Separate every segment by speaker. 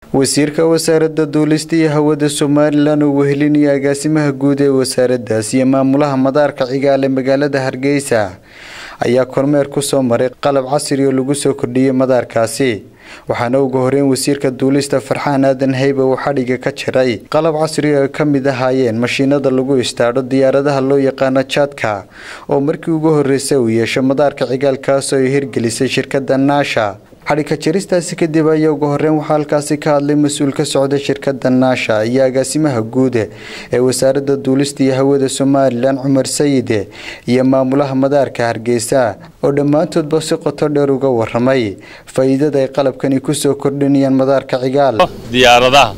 Speaker 1: wasiirka wasaaradda duulista iyo hawada somalilan oo wehelinaya agaasimaha guud ee wasaaraddaas iyo maamulaha madaarka cigaale magaalada hargeysa ayaa kormeer kusoo maray qalab casri oo lagu soo kordhiyey madaarkaasi waxaana ugu horeyn wasiirka duulista farxaan aadan heybe uu xadhiga ka jiray qalab casri oo ay ka mid ahaayeen mashiinada lagu istaadho diyaaradaha loo yaqaano jaadka oo markii ugu horeysay uu yeesho madaarka cigaalkaas oo ay hirgelisay shirkada naasha xadhigka jaristaasi kadib ayaa ugu horeyn waxaa halkaasi ka hadlay mas-uul ka socda shirkada naasha iyo agaasimaha guude ee wasaaradda duulista iyo hawada somalilan cumar sayide iyo maamulaha madaarka hargeysa oo dhammaantoodba si qoto dheer uga waramay faa-iidada ay qalabkani kusoo kordhinayaan madaarka cigaal
Speaker 2: diyaaradaha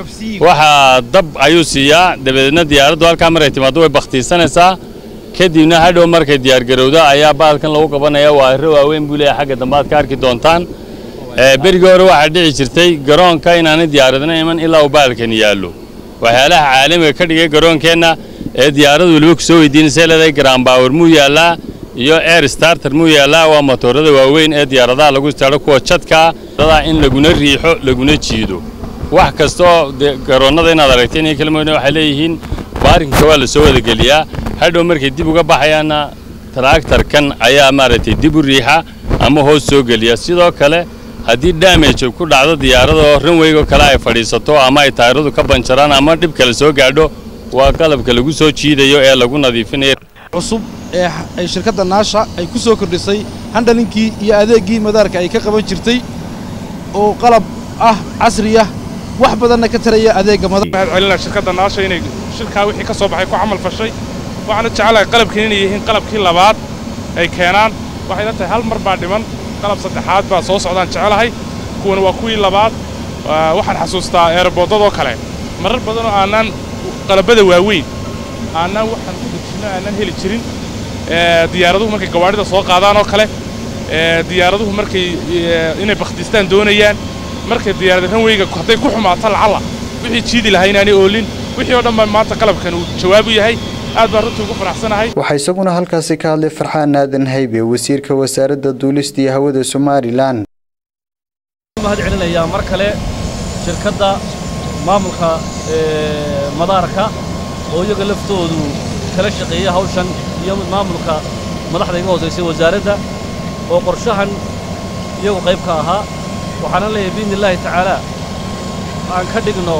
Speaker 2: waxaa dab ayuu siiyaa dabadeedna diyaaraddu halkaa maray timaado way bakhtiisanaysaa kadibna hadhow markay diyaargarowda ayaa baalkan lagu qabanaya waa hiro waaweyn buu leeyahay xagga dambe aad ka arki doontaan berigii hore waxaa dhici jirtay garoonka inaanay diyaaradna iman ilaa uu baalkan yaallo waxyaalaha caalamiga ka dhigay garoonkeenna ee diyaaradu weliba ku soo weydiinaysa leedahay garaanbaawar muu yaallaa iyo air starter muu yaallaa waa matoorada waaweyn ee diyaaradaha lagu istaadho kuwa jadkaa in laguna riixo laguna jiido wax kastaoo garoonnada inaad aragteen iyo kalmoodna waxay leeyihiin baarinka waa la soo wadageliyaa hadhow markay dib uga baxayaanna taraagtarkan ayaa maaragtay dib u riixa ama hoos soo geliya sidoo kale haddii damage ku dhacdo diyaaradoo ranweygo kale ay fadhiisato ama ay taayiradu ka banjaraan ama dhib kale soo gaadho waa qalabka lagu soo jiidayo ee lagu nadiifinayo
Speaker 3: cusub ee ay shirkadda naasha ay ku soo kordhisay handhalinkii iyo adeeggii madaarka ay ka qaban jirtay oo qalab ah casriya wax badanna ka taraya adeegga
Speaker 4: mahad celinaa shirkadda naasha inay shirkaa wixii ka soo baxay ku camal fashay waxaana jecelahay qalabkiin inay yihiin qalabkii labaad ay keenaan waxay la tahay hal mar baa dhiman qalab saddexaad baa soo socdaan jecelahay kuwana waa kuwii labaad waxaan xasuustaa eerboodadoo kale marar badanoo aanaan qalabada waaweyn aanaan waxaan ku dejinno aanaan heli jirin diyaaraduhu markay gawaadhida soo qaadaan oo kale diyaaraduhu markay inay bakhtiistaan doonayaan markay diyaarada ranweyga hadday ku xumaato lacalla wixii jiidi lahaa inaanay oolin wixii oo dhan baa maanta qalabkan uu jawaabu yahay aad baan runtii ugu faraxsanahay
Speaker 1: waxaa isaguna halkaasi ka hadlay farxaan aadan haybe wasiirka wasaaradda duulista iyo hawada somalilan
Speaker 5: mahad celinayaa mar kale shirkadda maamulka madaarka oo iyaga laftoodu kala shaqeeya hawshan iyo maamulka madaxda iga hoosaysay wasaaradda oo qorshahan iyagu qayb ka ahaa waxaana leeyahay biidni illaahi tacaalaa aan ka dhigno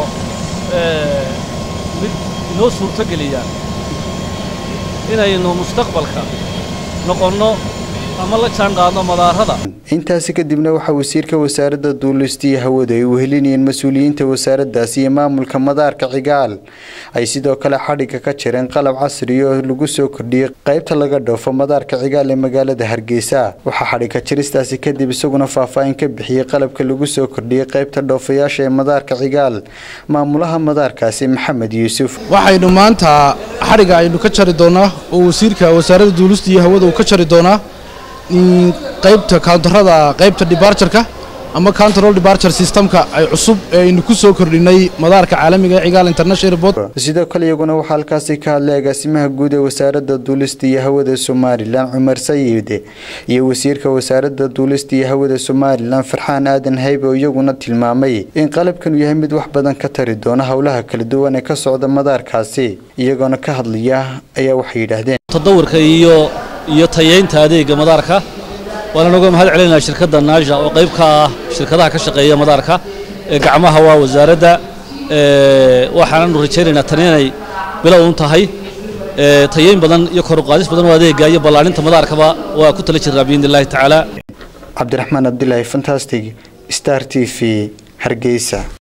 Speaker 5: mid inoo suurtogeliya inaynu mustaqbalka noqonno ama la jaan qaadno madaarada
Speaker 1: intaasi kadibna waxaa wasiirka wasaaradda duulista iyo hawada ay wehelinayeen mas-uuliyiinta wasaaraddaas iyo maamulka madaarka cigaal ay sidoo kale xadhigga ka jireen qalab casri oo lagu soo kordhiyey qaybta laga dhoofo madaarka cigaal ee magaalada hargeysa waxaa xadhigga jiristaasi kadib isaguna faahfaahin ka bixiyey qalabka lagu soo kordhiyey qaybta dhoofayaasha ee madaarka cigaal maamulaha madaarkaasi maxamed yuusuf
Speaker 3: waxaynu maanta xadhigga aynu ka jari doonaa oo wasiirka wasaaradda duulista iyo hawada uu ka jari doonaa qaybta kauntarada qaybta debarjarka ama counterol debarture systemka ay cusub ee aynu ku soo kordhinay madaarka caalamiga ee cigaal international airport
Speaker 1: sidoo kale iyaguna waxaa halkaasi ka hadlay agaasimaha guud ee wasaaradda duulista iyo hawada somalilan cumar sayide iyo wasiirka wasaaradda duulista iyo hawada somalilan farxaan aadan haybe oo iyaguna tilmaamay in qalabkanu yahay mid wax badan ka tari doona howlaha kala duwan ee ka socda madaarkaasi iyagoona ka hadlaya ayaa waxay yidhaahdeen
Speaker 5: tadawurka iyo iyo tayeynta adeegga madaarka waana uga mahad celinayaa shirkadda naasha oo qayb ka ah shirkadaha ka shaqeeya madaarka ee gacmaha waa wasaaradda waxaananu rajaynaynaa tan inay bilow un tahay tayeyn badan iyo kor u qaadis badan oo adeegga iyo ballaarinta madaarkaba waa ku tala jirnaa biidni illaahi tacaala
Speaker 1: cabdiraxmaan abdilaahi fantastic star t v hargeysa